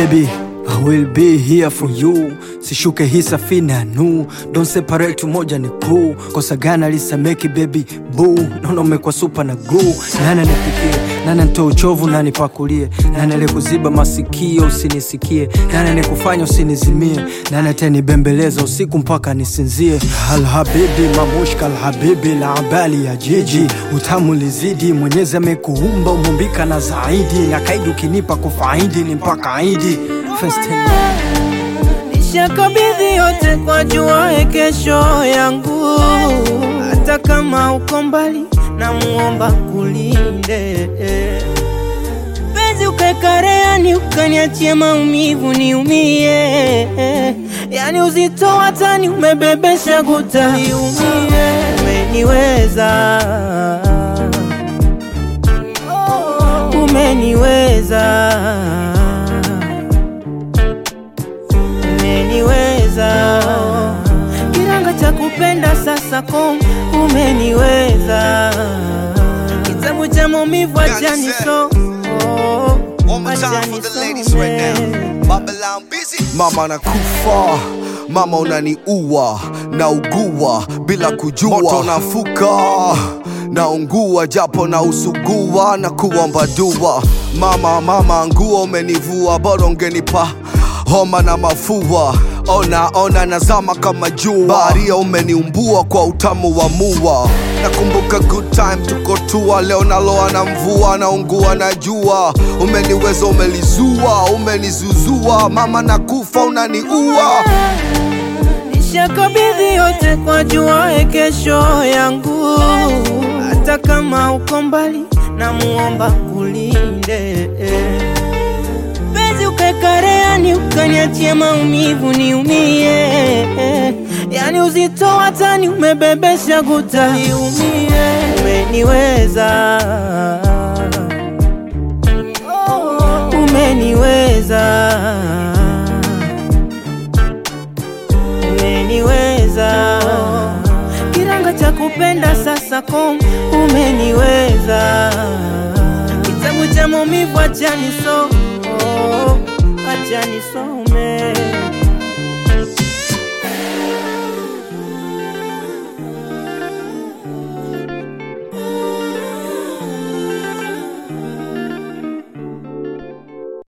baby I will be here for you sishuke hii safina nu don't separate moja ni crew kosa gana lisameki baby boo naona umekuwa supa na glue nani nipikie nani nitoe uchovu nani pakulie nani alikuziba masikio usinisikie nani anikufanya usinizimie nani atanibembeleza usiku mpaka nisinzie alhabibi mamushka alhabibi la abali ya jiji utamu lizidi mwenyezi amekuumba umumbika na zaidi na kaidi ukinipa kufaidi ni mpaka idi First time. Nishakabidhi yote kwa juae kesho yangu, hata kama uko mbali, namuomba kulinde penzi ukakareani, ukaniachie maumivu niumie, yani uzito watani umebebesha guta niumie, umeniweza umeniweza umeniweza kiranga cha kupenda sasa kom umeniweza kitabu cha maumivu achani so One more time for the ladies right now. Babylon busy. Mama nakufa, mama unaniua, naugua bila kujua, moto nafuka naungua japo na usugua na kuomba dua. Mama, mama, nguo umenivua, bora ungenipa homa na mafua. Ona ona nazama kama jua, baharia umeniumbua kwa utamu wa mua. Nakumbuka good time tuko tua, leo naloa na mvua, naungua na jua. Umeniweza, umelizua, umenizuzua, mama nakufa, unaniua. Nishakabidhi yote kwa juae kesho yangu, hata kama uko mbali, namuomba kulinde penzi ukakareani, ukaniachie maumivu niumie, yani uzito watani umebebesha guta niumie, umeniweza umeniweza umeniweza kiranga cha kupenda sasa kom umeniweza kitabu cha maumivu achani so achani some